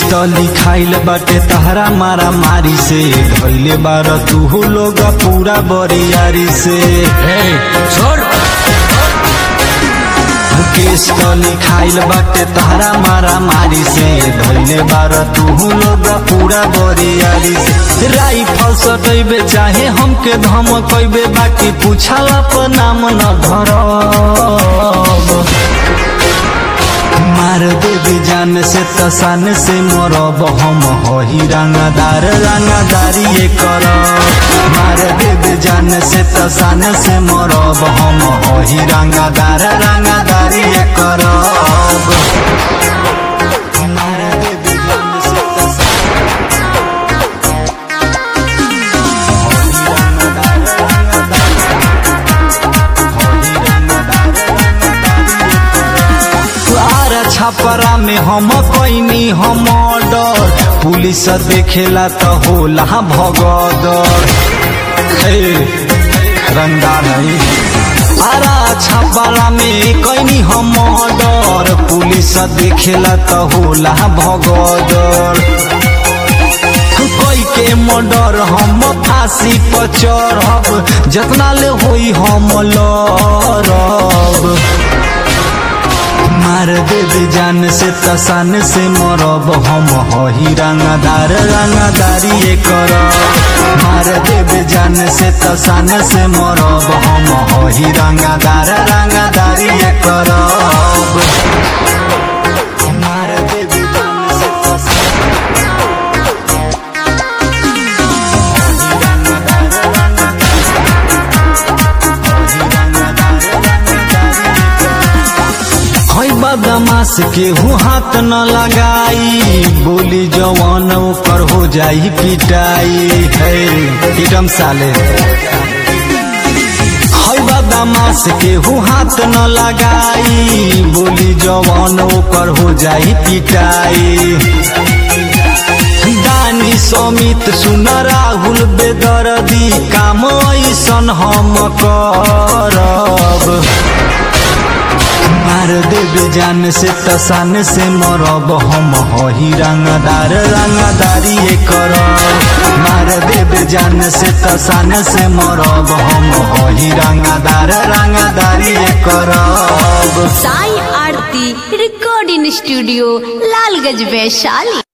तली खाइल बाटे तहरा मारा मारी से धैले बार तू लोग पूरा बरियारी से छोड़ केस तली खाइल बाटे तहरा मारा मारी से धैले बार तू लोग पूरा बरियारी से राइफल सटैबे चाहे हमके धमकैबे बाकी पूछला पर नाम न धरब मार देवी जान से तसान से मरब हम हही रंगदार रंगदारी ये कर मार देवी जान से तसान से मरब हम हही रंगदार रंगदारी ये कर मार देवी जान से तसान हही रंगदार रंगदारी हही रंगदार रंगदारी आरा छपरा में हम कैनी हम डर पुलिस देखेला त होला भगदर हे रंगदार है आरा छपरा में कैनी हम डर पुलिस देखेला त होला भगदर कोई के मर्डर हम फांसी पर चढ़ब जतना ले होई हम लड़ब मार देवे जान से तसान से मरब हम हही रंगदार रंगदारी ये कर मार देवे जान से तसान से मरब हम हही रंगदार रंगदारी ये कर मार देवे जान से तसान हही रंगदार रंगदारी हही रंगदार रंगदारी ये कर है बदमाश केहू हाथ न लगाई बोली जवान ओकर हो जाई पिटाई है एकदम साले है बदमाश केहू हाथ न लगाई बोली जवान ओकर हो जाई पिटाई दानी समित सुन राहुल बेदर्दी काम ऐसन हम करब मार देवे जान से तसान से मरब हम हही रंगदार रंगदारी ये कर मार देवे जान से तसान से मरब हम हही रंगदार रंगदारी ये करब साई आरती रिकॉर्डिंग स्टूडियो लालगंज वैशाली